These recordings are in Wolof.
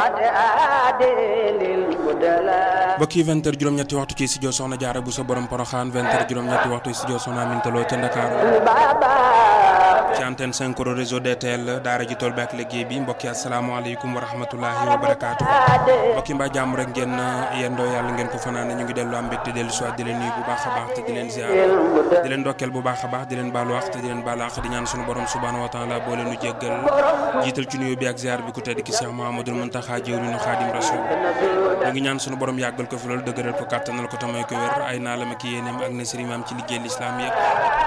mbokk yi 20 heures juróom-ñetti waxtu ci studio Soxna Jaara bu sa borom Poroxaan 20 heures juróom-ñetti waxtu studio Soxna Amintaloo ca Ndakaaru ci antenne 5 réseau DTL daara ji tool bi ak liggéey bi mbokk yi asalaamaaleykum wa rahmatulahi wa barakaatu mbokk yi mbaa jàmm rek ngeen yendoo yàlla ngeen ko fanaan ñu ngi dellu am mbégte dellu soit di leen nuyu bu baax a baax te di leen ziar di leen ndokkeel bu baax a baax di leen baalu wax te di leen baalu wax di ñaan sunu borom subhaanahu wa taala boo leen nu jéggal jiital ci nuyu bi ak ziar bi ku tedd ki Cheikh Mouhamadoul Mountakha jëwriñu Xaadim Rasul ñu ngi ñaan sunu borom yàggal ko fi loolu dëgëral ko kàttanal ko tamay ko wér ay naalam ak yéeneem ak nasirimaam ci liggéey lislaam yëpp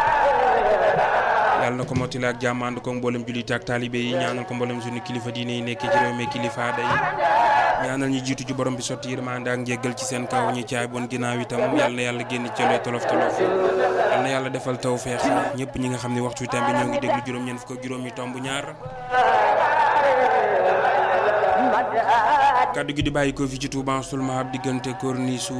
yàlla na ko mottali ak jàmm ànd ko mboolem jullite ak taalibe yi ñaanal ko mboolem suñu kilifa diine yi nekkee ci réew mi kilifa aada yi ñaanal ñu jiitu ci borom bi sotti yërmande ak njéggal ci seen kaw ñi caay bon ginnaaw itam yàlla na yàlla génn ci looy tolof tolof yàlla na yàlla defal taw feex ñëpp ñi nga xam ne waxtu itam bi ñoo ngi déglu juróom-ñeent fukk ak juróom yi tomb ñaar kaddu gi di bàyyi ko fi ci Touba Sulma ab diggante corniche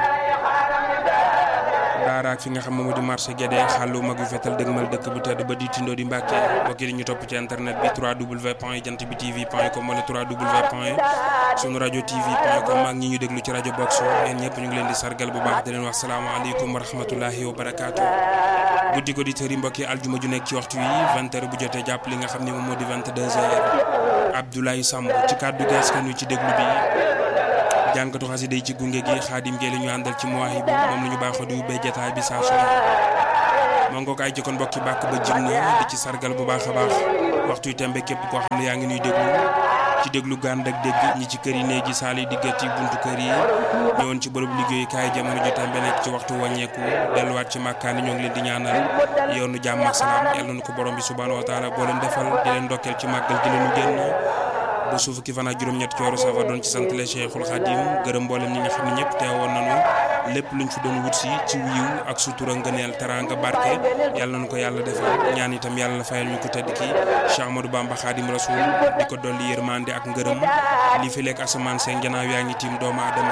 daara ak fi nga xam moom di marché Guédé xàllu mag yu fetal dëgmal dëkk bu tedd ba di tindoo di Mbàkke mbokk yi ñu topp ci internet bi 3w point jant bi tv point com wala 3w point sunu rajo tv point com ak ñi ñu déglu ci rajo box yéen ñëpp ñu ngi leen di sargal bu baax di leen wax salaamaaleykum wa rahmatullahi wa barakaatu guddi ko di tëri mbokk yi aljuma ju nekk ci waxtu wi 20 heures bu jotee jàpp li nga xam ne moom moo di 22 heures Abdoulaye Samb ci kàddu gi askan wi ci déglu bi jànkatu xasida yi ci gunge gi xaadim gee la ñu àndal ci muwaahibu moom la ñu baaxoo di ubbee jataay bi saa su ne moo ngoo ko ay jëkkoon mbokki bàkk ba jim na di ci sargal bu baax a baax waxtu yu tembe képp koo xam ne yaa ngi nuy déglu ci déglu gànd ak dégg ñi ci kër yi néegi saal yi diggat yi buntu kër yi ñëwoon ci bërëb liggéeyukaay jamono ju tembe nekk ci waxtu wàññeeku delluwaat ci màkkaani ñoo ngi leen di ñaanal yoonu jàmm ak salaam yàlla na ko borom bi subhaanahu wa taala boo leen defal di leen ndokkeel ci màggal di leen génn ba suuf ki fan ak juróom-ñett cooru safa doon ci sant le Cheikhul Khadim gërëm mboolem ñi nga xam ne ñëpp teewoon nañu lépp luñ fi doon wut si ci wiiw ak sutura ngëneel teraanga barke yàlla nañu ko yàlla defal ñaan itam yàlla fayal ñu ko tedd ki Cheikh Amadou Bamba Khadim Rasoul di ko dolli yërmande ak ngërëm li fi lekk asamaan seen janaaw yaa ngi tiim doomu aadama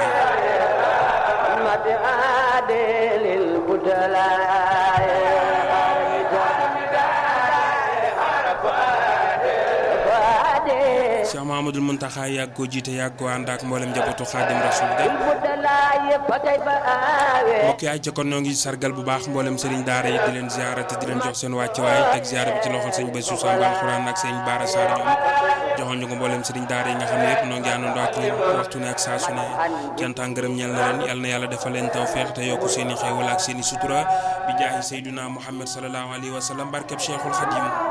Cheikh Mouhamadoul Mountakha yàgg ko jiite yàgg ko ànd ak mboolem njabootu Xaadim Rasul ga mbokk yi ay ca kon ñoo ngi sargal bu baax mboolem sëriñ daara yi di leen ziara te di leen jox seen wàccuwaay teg ziara bi ci loxol sëñ Bassirou Samb alxuraan ak sëñ Baara Sarr ñoom joxoon ñu ko mboolem sëriñ daara yi nga xam ne yëpp noo ngi àndandoo ak ñoom waxtu ne ak saa su ne cant ak ngërëm ñeel na leen yal na yàlla defal leen tawfeex te yokku seen i xéewal ak seen i sutura bi jaahi Seyduna Muhammad sallallahu alayhi wa sallam barkeb Cheikhul Khadim